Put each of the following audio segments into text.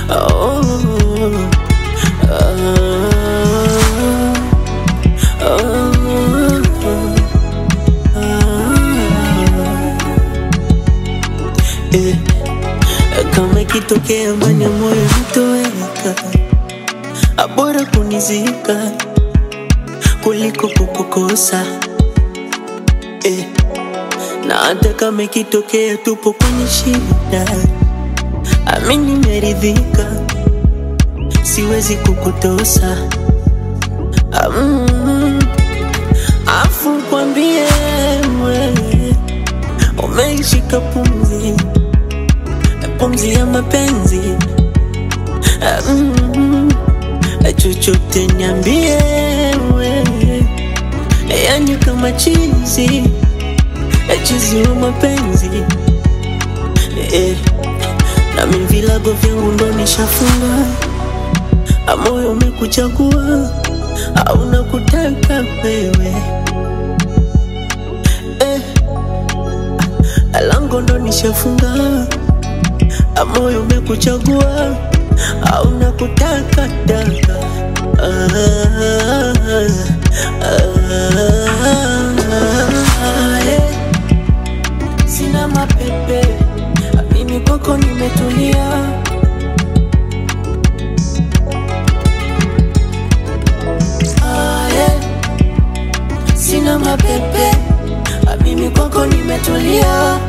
Oh, oh, oh, eh. Kama ikitokea mbani ya moyo nitoweka, abora kunizika kuliko kukukosa eh. Na hata kama ikitokea tupo kwenye shida, ami nimeridhika, siwezi kukutosa mm. Afu kwambie wewe umeishika pumzi pumzi ya mapenzi mm. Chochote niambie wewe, yani kama chizi chizi wa mapenzi eh. Nami vilago vyangu ndo nishafunga, moyo umekuchagua au nakutaka wewe eh. Lango ndo nishafunga, moyo umekuchagua au nakutaka daka ah, ah, eh. Sina mapepe, mimi kwako nimetulia. Ah, eh. Sina mapepe, mimi kwako nimetulia.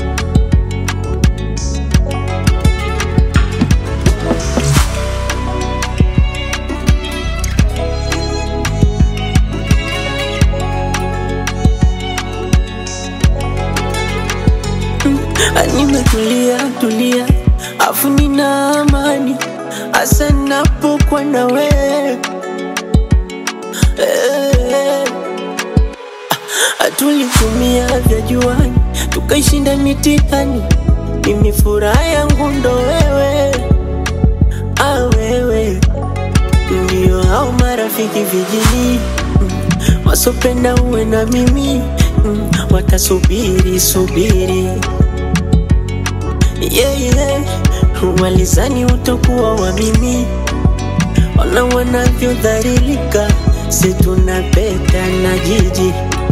Nimetulia tulia, afu nina amani hasa napokuwa na wewe eh. Tulitumia vya juani tukaishinda mitihani, mimi furaha yangu ndo wewe ah, wewe ndio hao marafiki vijini mm, wasopenda uwe na mimi mm, watasubiri subiri yeah, yeah. Walizani utakuwa wa mimi, ona wanavyodhalilika, si tunapeta na jiji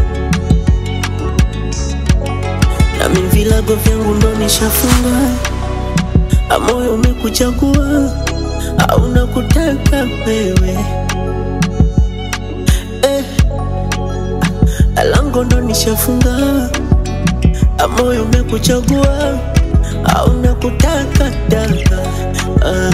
nami vilago vyangu ndo nishafunga, moyo umekuchagua au nakutaka wewe eh. Lango ndo nishafunga, moyo umekuchagua au nakutaka daka ah,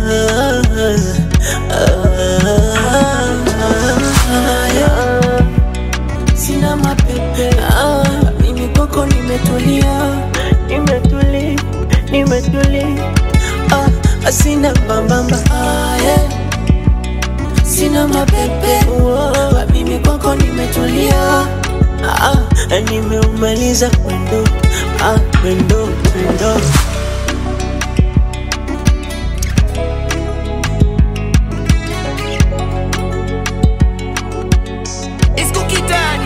ah, yeah. Sina mapepe ah, mimi kwako nimetulia, nimetuli, nimetuli ah, sina mbambamba ah, yeah. Sina mapepe ah, mimi kwako nimetulia ah, nimeumaliza mwendo ah, mwendo mwendo It's Cookie Daddy.